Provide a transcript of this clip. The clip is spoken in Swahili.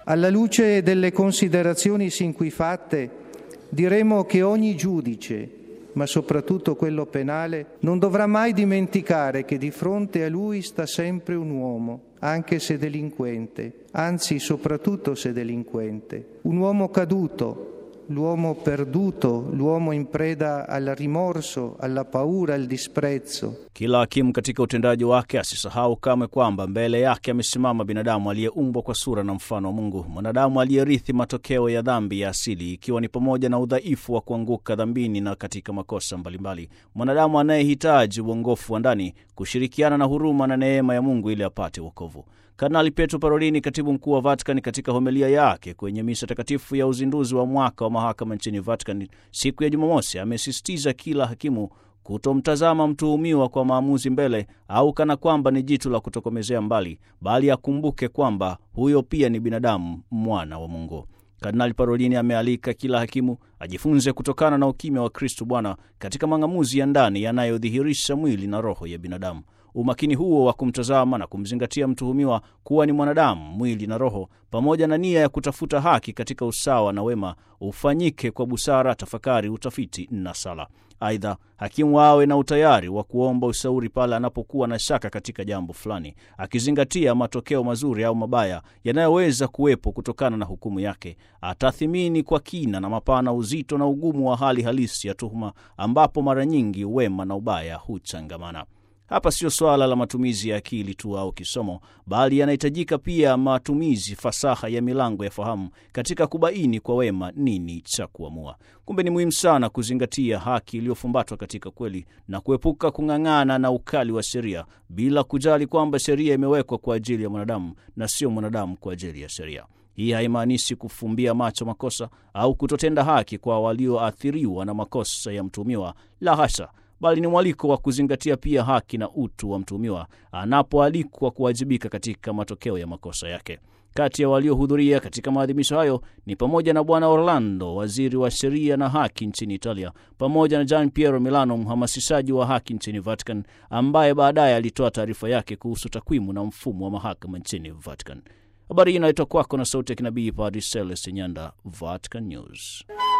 Alla luce delle considerazioni sin qui fatte, diremo che ogni giudice, ma soprattutto quello penale, non dovrà mai dimenticare che di fronte a lui sta sempre un uomo, anche se delinquente, anzi soprattutto se delinquente, un uomo caduto, l'uomo perduto, l'uomo in preda al rimorso, alla paura, al disprezzo. Kila hakimu katika utendaji wake asisahau kamwe kwamba mbele yake amesimama binadamu aliyeumbwa kwa sura na mfano wa Mungu, mwanadamu aliyerithi matokeo ya dhambi ya asili, ikiwa ni pamoja na udhaifu wa kuanguka dhambini na katika makosa mbalimbali, mwanadamu anayehitaji uongofu wa ndani, kushirikiana na huruma na neema ya Mungu ili apate wokovu. Kardinali Pietro Parolini, katibu mkuu wa Vatican, katika homilia yake kwenye misa takatifu ya uzinduzi wa mwaka wa mahakama nchini Vatican siku ya Jumamosi, amesisitiza kila hakimu kutomtazama mtuhumiwa kwa maamuzi mbele au kana kwamba ni jitu la kutokomezea mbali, bali akumbuke kwamba huyo pia ni binadamu, mwana wa Mungu. Kardinali Parolini amealika kila hakimu ajifunze kutokana na ukimya wa Kristu Bwana katika mang'amuzi ya ndani yanayodhihirisha mwili na roho ya binadamu. Umakini huo wa kumtazama na kumzingatia mtuhumiwa kuwa ni mwanadamu, mwili na roho, pamoja na nia ya kutafuta haki katika usawa na wema, ufanyike kwa busara, tafakari, utafiti na sala. Aidha, hakimu awe na utayari wa kuomba ushauri pale anapokuwa na shaka katika jambo fulani, akizingatia matokeo mazuri au mabaya yanayoweza kuwepo kutokana na hukumu yake. Atathimini kwa kina na mapana uzito na ugumu wa hali halisi ya tuhuma, ambapo mara nyingi wema na ubaya huchangamana. Hapa sio swala la matumizi ya akili tu au kisomo, bali yanahitajika pia matumizi fasaha ya milango ya fahamu katika kubaini kwa wema nini cha kuamua. Kumbe ni muhimu sana kuzingatia haki iliyofumbatwa katika kweli na kuepuka kung'ang'ana na ukali wa sheria, bila kujali kwamba sheria imewekwa kwa ajili ya mwanadamu na sio mwanadamu kwa ajili ya sheria. Hii haimaanishi kufumbia macho makosa au kutotenda haki kwa walioathiriwa na makosa ya mtuhumiwa, la hasha bali ni mwaliko wa kuzingatia pia haki na utu wa mtuhumiwa anapoalikwa kuwajibika katika matokeo ya makosa yake. Kati ya waliohudhuria katika maadhimisho hayo ni pamoja na Bwana Orlando, waziri wa sheria na haki nchini Italia, pamoja na Gian Piero Milano, mhamasishaji wa haki nchini Vatican, ambaye baadaye alitoa taarifa yake kuhusu takwimu na mfumo wa mahakama nchini Vatican. Habari hii inaletwa kwako na sauti ya kinabii Padri Celeste Nyanda, Vatican News.